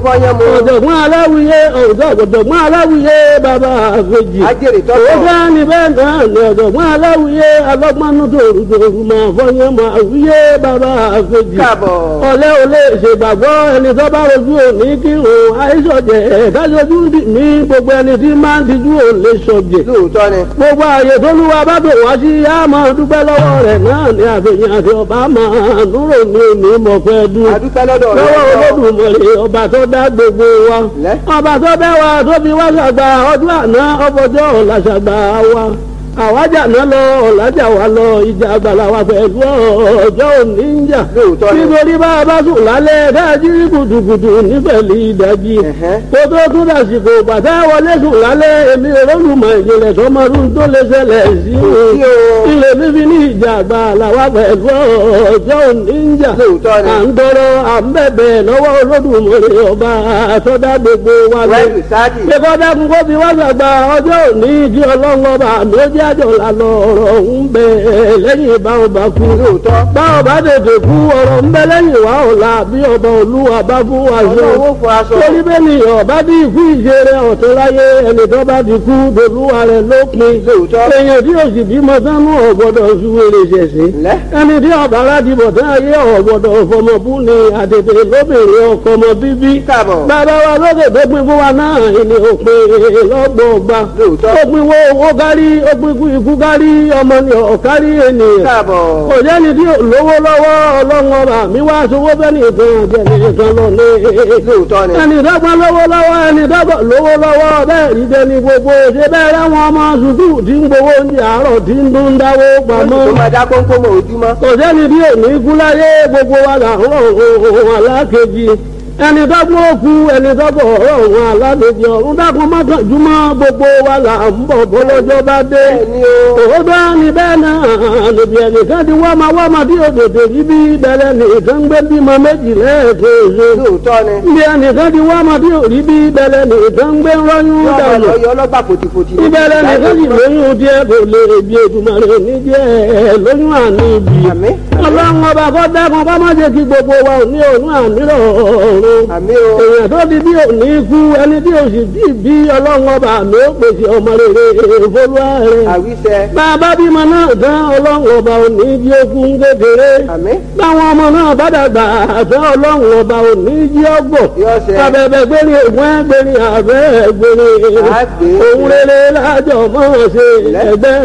fọyán mu. ọ̀jọ̀gbọ́n aláwuyé ọ̀jọ̀gbọ́n aláwuyé bàbá àfẹ́jì. ajẹ́rì Ó tọ́tọ̀. bá ní bẹ́ẹ̀ náà ní ọ̀jọ̀gbọ́n aláwuyé alọ́gbọ́nú tòrùtòrù máa fọyán máa wúyé bàbá àfẹ́jì. káàbọ̀. ọ̀lẹ́ ò lè ṣègbàgbọ́ ẹni tó bá rojú òní kírun àìsọ̀jẹ̀ kájọjú ní gbogbo ẹni tí máa ń tijú ò lè sọ̀jẹ̀. lóòótọ́ ni. gbogbo ààyè tó lúwa bá bò wá sí á máa dúpẹ́ lọ́wọ́ rẹ̀ náà ní àfihàn àti ọba máa núrò ní òní mọ̀fẹ́ dún adúpẹ́ lọ́dọ̀ rẹ̀. lọ́wọ́ olódùmarè ọba tó dá gbogbo wa Lẹ́. ọba tó dá wa tó fi wá ṣàgbà ọdún àná ọbọjọ́ ọ̀la ṣàgbà wa àwájà náà lọ ọ̀làjà wa lọ ìjà àgbàlá wa pẹ̀lú ọjọ́ òní ń jà Lóòótọ́ ni. nítorí bá a bá sùn lálẹ́ dájú kùtùkùtù nífẹ̀lì ìdájí Ẹ̀hẹ́. kó tó tún dàsìkò bàtà wọlé sùn lálẹ́ èmi olólùmọ̀ ìjìnlẹ̀ sọmọdún tó lè ṣẹlẹ̀ sí sí o. ilé fífi ní ìjà àgbàlá wa pẹ̀lú ọjọ́ òní ń jà lóòótọ́ ni. à ń tọrọ à ń bẹ̀bẹ̀ lọ́wọ́ olódùmarè ọba àtọ́dá gbogbo wa lọ. wẹ́ẹ̀lì sáàdì. Ṣé dákun kó fi wá ṣàgbà ọjọ́ òní kí ọlọ́run ọba àmì ó jẹ́ àjọ lànà ọ̀rọ̀ ń bẹ lẹ́yìn ìbá ọba kú. lóòótọ́. Bá ọba tètè kú ọ̀rọ̀ ń bẹ lẹ́yìn wá ọ̀la bí ọba olúwa bá fún wa ṣe. ọlọ́wọ́ fọ aṣọ. Torí bẹ́ẹ̀ ni ọba bí ikú ìṣeré ọ̀tún láyé ẹni tó bá ti kú dolúwa rẹ̀ lópin. lóòótọ́. Èèyàn tí òsì bímọ sánú ọ̀gbọ́dọ̀ ṣúwèrè ṣẹ̀ṣẹ̀ lẹ́. ẹni tí ọba aládìbò tán ayé ọ̀gbọ̀dọ̀ fọmọbú ni àtètè lóbìnrin ọkọ ọmọ bíbí. káàbọ̀. bàbá wa lókè tó pin fún wa náà ni òpin lọ́gbọ̀ọ̀gba. lóòótọ́. ó pin wo owó kárí ó pin ikú ikú kárí ọmọ ni ọ̀kárí ènìyàn. káàbọ̀. kò jẹ́ni tí ò lówó lọ́wọ́ ọlọ́run ọba mi wá sowó bẹ́ẹ̀ nìkan jẹ́ni nìkan lọ ní. lóòótọ́ ni. ẹni dọ́gba lówó lọ́wọ́ ẹni dọ́gba lówó lọ́wọ́ bẹ́ẹ̀ rí jẹni gbogbo ṣe bẹ́ẹ̀ rẹ́wọ̀n ọmọ sùkúù tí ń gbowó oúnjẹ àárọ̀ tí ń dún dáwó pamọ́ tó máa dá kónkó mọ́ ojúmọ́. kò sẹ́ni bí òní kú láyé gbogbo wa là ń rọrùn alákejì ẹni dọ́gbọ́n òkú ẹni dọ́gbọ́n ọ̀rọ̀ alákejì ọ̀run dákun mọ́kànjúmọ́ gbogbo wa là ń bọ̀ bọ́lọ́jọ́ bá dé bẹ́ẹ̀ni o. òótọ́ ni bẹ́ẹ̀ náà níbi ẹnìkan ti wá máa wá máa bí òdòdó yìí bí bẹ̀rẹ̀ nìkan gbé bímọ méjì lẹ́ẹ̀kejì lóòótọ́ ni. níbi ẹnìkan ti wá máa bí òrí bí bẹ̀rẹ̀ nìkan gbé rọ́yún yọ ọmọ dànù lọ yọ ọlọ́gbà fòtìfòtì. ìbẹ̀rẹ̀ nìkan sì lóyún díẹ̀ kò lè bí ètùmọ̀rẹ́ ní díẹ̀ lóyún àní ibi àmì. ọlọ́run ọba kọ́ dákun bá má jẹ́ kí gbogbo wa ò ní òun àmírọ̀ ọ̀run àmì o. èèyàn tó di bí òní kú ẹni tí òsì bí bí ọlọ́run ọba àmì ó pèsè ọmọ rere ìfolúwa rẹ̀ àwíṣẹ. bàbá bímọ náà tán ọlọ́run ọba òní jí okun kékeré àmì. báwọn ọmọ náà bá dàgbà àtọ́ ọlọ́run ọba òní jí ọgbọ̀n yọ ọsẹ. abẹ́bẹ́ gbérí ògùn ẹgbẹ́rin àbẹ́ gbérí Àgbè. òun rere lájọ mọ́ ṣe ẹgbẹ́